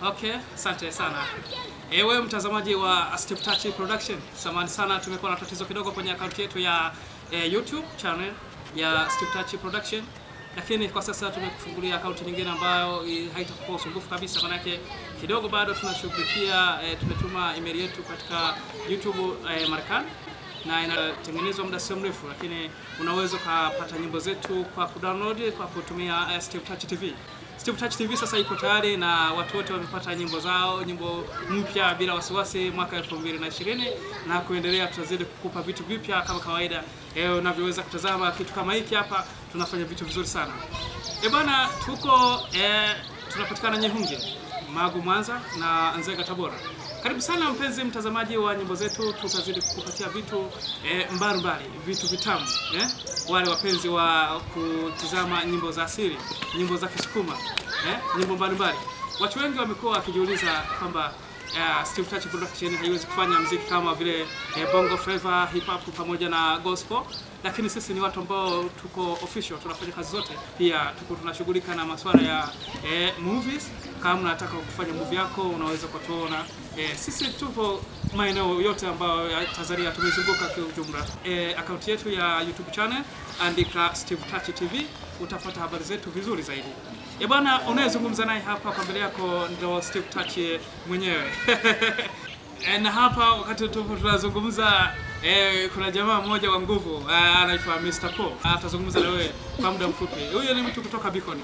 Okay, asante sana. Ewe mtazamaji wa Steve Touch Production, samahani sana, tumekuwa na tatizo kidogo kwenye akaunti yetu ya eh, YouTube channel ya Steve Touch Production, lakini kwa sasa tumekufungulia akaunti nyingine ambayo eh, haitakuwa usumbufu kabisa, manake kidogo bado tunashughulikia eh, tumetuma email yetu katika YouTube eh, Marekani na inatengenezwa muda sio mrefu, lakini unaweza ukapata nyimbo zetu kwa kudownload kwa kutumia eh, Steve Touch TV. Steve Touch TV sasa ipo tayari na watu wote wamepata nyimbo zao, nyimbo mpya bila wasiwasi mwaka 2020 na kuendelea. Tutazidi kukupa vitu vipya kama kawaida. Eh, unavyoweza kutazama kitu kama hiki hapa, tunafanya vitu vizuri sana. Eh bana, tuko eh, tunapatikana Nyehunge, Magu, Mwanza na Nzega, Tabora. Karibu sana mpenzi mtazamaji wa nyimbo zetu, tutazidi kukupatia vitu eh, mbalimbali, vitu vitamu eh? Wale wapenzi wa kutizama nyimbo za asili, nyimbo za Kisukuma eh? nyimbo mbalimbali. Watu wengi wamekuwa wakijiuliza kwamba uh, Steve Touch Production haiwezi kufanya mziki kama vile eh, bongo flava, hip hop pamoja na gospel, lakini sisi ni watu ambao tuko official, tunafanya kazi zote. Pia tuko tunashughulika na masuala ya eh, movies. Kama unataka kufanya movie yako unaweza kutuona. Eh, sisi tupo maeneo yote ambayo ya Tanzania tumezunguka kwa ujumla. Eh, akaunti yetu ya YouTube channel andika Steve Touch TV utapata habari zetu vizuri zaidi. Eh bwana, unayezungumza naye hapa kwa mbele yako ndo Steve Touch mwenyewe. E, na hapa wakati tupo tunazungumza e, kuna jamaa mmoja wa nguvu e, anaitwa Mr. Paul atazungumza na wewe kwa muda mfupi. Huyo ni mtu kutoka Beacon.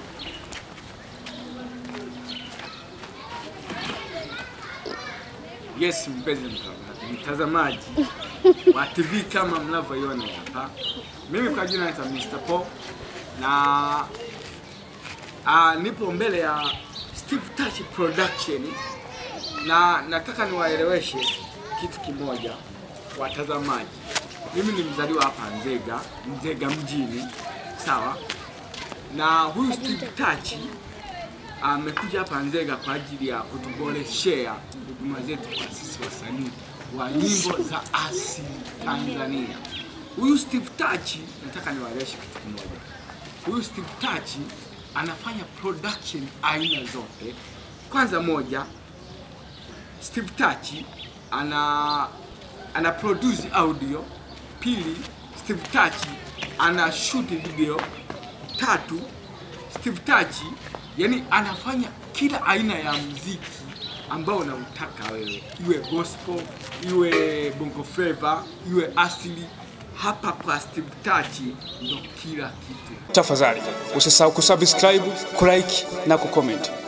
Yes, mpenzi mtazamaji wa TV kama mnavyoiona hapa, mimi kwa jina naitwa Mr. Paul na a, nipo mbele ya Steve Touch Production na nataka niwaeleweshe kitu kimoja watazamaji. Mimi ni mzaliwa hapa Nzega, Nzega mjini, sawa. Na huyu Steve Touch amekuja hapa Nzega kwa ajili ya kutuboreshea huduma zetu kwa sisi wasanii wa nyimbo za asili Tanzania. Huyu Steve Touch, nataka niwaeleweshe kitu kimoja. Huyu Steve Touch anafanya production aina zote. Kwanza moja, Steve Touch ana ana produce audio. Pili, Steve Touch ana shoot video. Tatu, Steve Touch yani anafanya kila aina ya mziki ambao unautaka wewe, iwe gospel, iwe bongo flava, iwe asili. Hapa kwa Steve Touch ndo kila kitu. Tafadhali usisahau kusubscribe, kulike na kucomment.